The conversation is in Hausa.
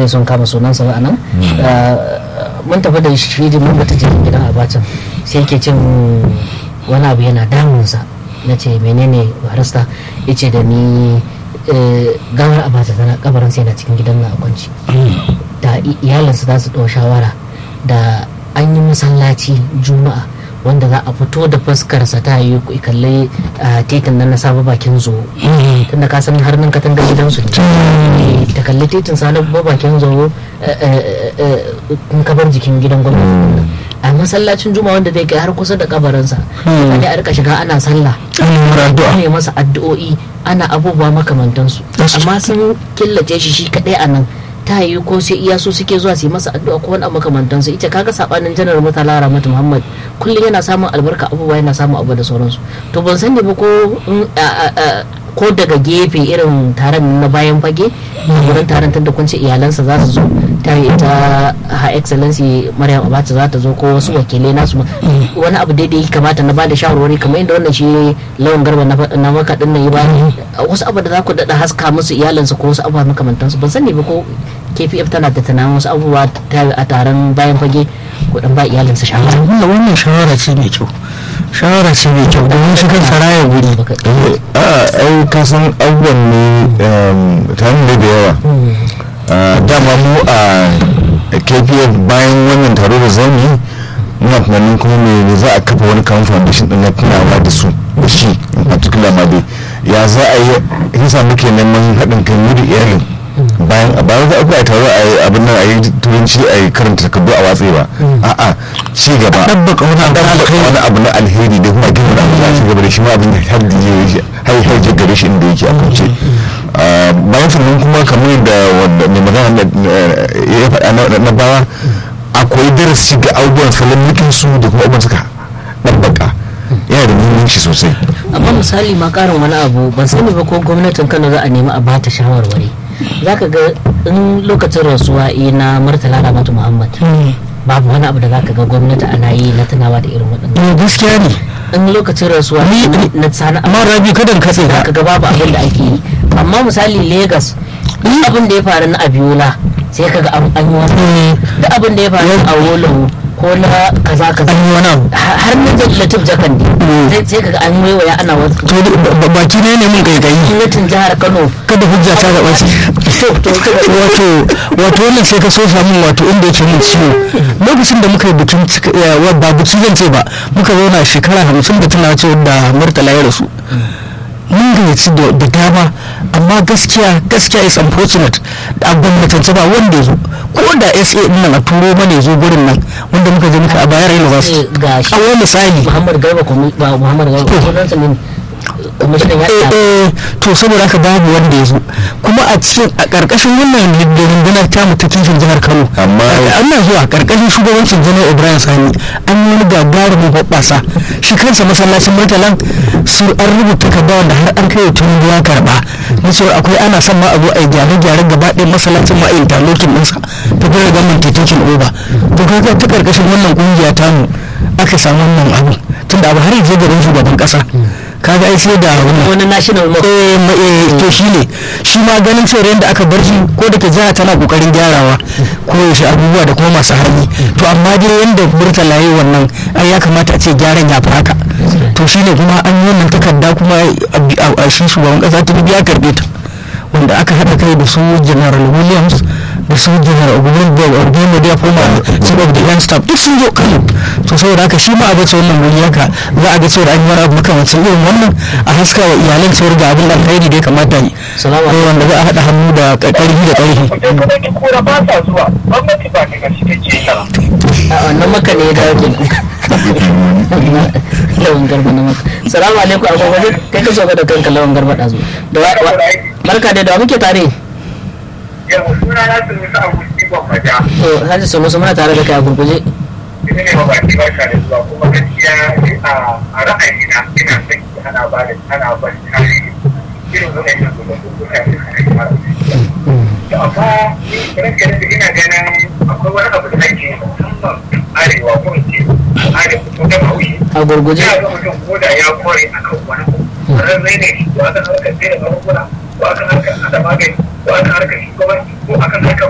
zai son kama sunansa ba anan mun tafi da shi mun bata je gidan abacin sai yake cin wani abu yana damunsa na ce menene barista ya ce da ni gawar abata tana kabarin sai na cikin gidan na a kwanci da iyalinsa za su ɗau shawara da an yi masallaci juma'a wanda za a fito da fuskarsa ta yi kalli titin nan na saba bakin zo tunda ka san har nan katangar gidansu ne ta kalli titin sa bakin zo in ka bar jikin gidan gwamnati a masallacin juma wanda zai kai har kusa da kabarinsa ne a rika shiga ana sallah ana masa addu'o'i ana abubuwa makamantansu amma sun killace shi shi kadai a nan ta yi ko sai iya so suke zuwa su yi masa addu'a ko wani makamantansu ita kaga sabanin janar mutala ramatu muhammad kullum yana samun albarka abubuwa yana samun abu da sauransu to ban sani ba ko ko daga gefe irin taron na bayan fage wurin taron tunda kun ce iyalansa za su zo ta yi ta ha excellency maryam abacha za ta zo ko wasu wakilai nasu wani abu daidai kamata na bada shawarwari kamar inda wannan shi lawan garba na maka din nan yi ba wasu abu da za ku daɗa haska musu iyalansa ko wasu abu makamantansu ban sani ba ko kpf tana da tunanin wasu abubuwa a taron bayan fage ko dan ba iyalinsa shawara wannan shawara ce mai kyau shawara ce mai kyau domin shi kan saraya guri a ai ka san abubuwan ne tare da da yawa dama mu a kpf bayan wannan taro da zamu muna tunanin kuma me za a kafa wani kamar foundation din na tunawa da su da shi in particular ma dai ya za a yi yasa muke neman haɗin kai mu da iyalin bayan a bayan za a kuma taro a yi abin nan a yi turanci a yi karanta takardu a watsi ba a'a ci gaba ɗabbaka wani abu wani abu na alheri da kuma gina da za a ci gaba da shi ma abin da har da zai har har je gare shi inda yake a kwance bayan sannan kuma kamar da wanda mai magana ya faɗa na bawa akwai darasi ga abubuwan salon mulkin su da kuma abubuwan suka ɗabbaka yana da muhimmanci sosai amma misali ma karin wani abu ban sani ba ko gwamnatin kano za a nemi a bata shawarwari zaka ga in lokacin rasuwa na murtala ramatu muhammad babu wani abu da zaka ga gwamnati ana yi na tunawa da irin waɗannan gaskiya ne in lokacin rasuwa na sana amma rabi kadan katse ka zaka ga babu abin da ake yi amma misali lagos duk abin da ya faru na abiola sai kaga an yi wani duk abin da ya faru a wolowo ko na kaza kaza an yi wani abu har na latif jakan ne sai kaga an waiwaya ana wasu to baki ne ne mun kaikayi gwamnatin jihar kano kada hujja ta gaba ce wato wato wannan sai ka so samun wato inda yake mun ciwo lokacin da muka yi bikin ba bikin zan ce ba muka zauna shekara hamsin da tana ce da murtala ya rasu mun gayyaci da dama amma gaskiya gaskiya is unfortunate a gwamnatance ba wanda ya zo ko da sa din nan a turo mana ya zo gurin nan wanda muka je muka a bayar university ga shi a wani misali muhammad garba kuma ba muhammad garba ko nan sanin kwamishinan ya eh to saboda haka babu wanda ya zo kuma a cikin a karkashin wannan rundunar tamu ta kishin jihar kano Amma- ana zuwa karkashin shugabancin janar ibrahim sani an yi wani gagarumin hoɓɓasa shi kansa masallacin murtalan su an rubuta takarda wanda har an kai tun ya karba na cewa akwai ana son ma abu a yi gyare-gyare gaba ɗaya masallacin ma a yi talokin ɗinsa ta fara gaman titokin oba to kaga ta karkashin wannan kungiya tamu aka samu wannan abu tunda abu har yanzu garin shugaban ƙasa kaga ai sai da wannan wani national mosque eh ma- eh, to shi ne shi ma ganin cewa yadda aka bar shi ko da ke jiha tana kokarin gyarawa ko yaushe abubuwa da kuma masu hali to amma dai yadda murtala yayi wannan ai ya kamata a ce gyaran ya fi haka to shi ne kuma an yi wannan takarda kuma a- a a shi shugaban kasa ta ya karbe ta wanda aka haɗa kai da su general williams da su general ogun da ogun da ya koma chief of defense staff duk sun zo kano to saboda haka shi ma a bace wannan wuri haka za a ga cewa an yi wani abu makamancin irin wannan a haska wa iyalan cewar ga abin alkhairi da ya kamata yi Salamu ko wanda za a haɗa hannu da ƙarfi da ƙarfi Idan kuma ki kura ba sa zuwa, gwamnati ba ta gaske take yi ba. a wannan maka ne ya dawo kenan lawan garba na maka salamu alaikum a gwagwaje kai ka so ka da kanka lawan garba ɗazu da wa- wa- barka da da wa muke tare Yau, suna na su musa abu ɗigon maja. to hajji su musu muna tare da kai a gurguje Ina ne ma baki ba da zuwa kuma gaskiya ni a a ra'ayina ina son ki ana ba da ana ba da tarihi. Irin wannan yin zuwa ko kuma yin mara. To amma ni ranke da ina ganin akwai wani abu da ake yi musamman arewa ko in ce arewa ko da haushi. a gurguje ya ga mutum ko da ya kware a kan wani abu rarrai ne shi ko akan harkar sai da magunguna ko akan harkar hada magani ko akan harkar shugabanci ko akan harkar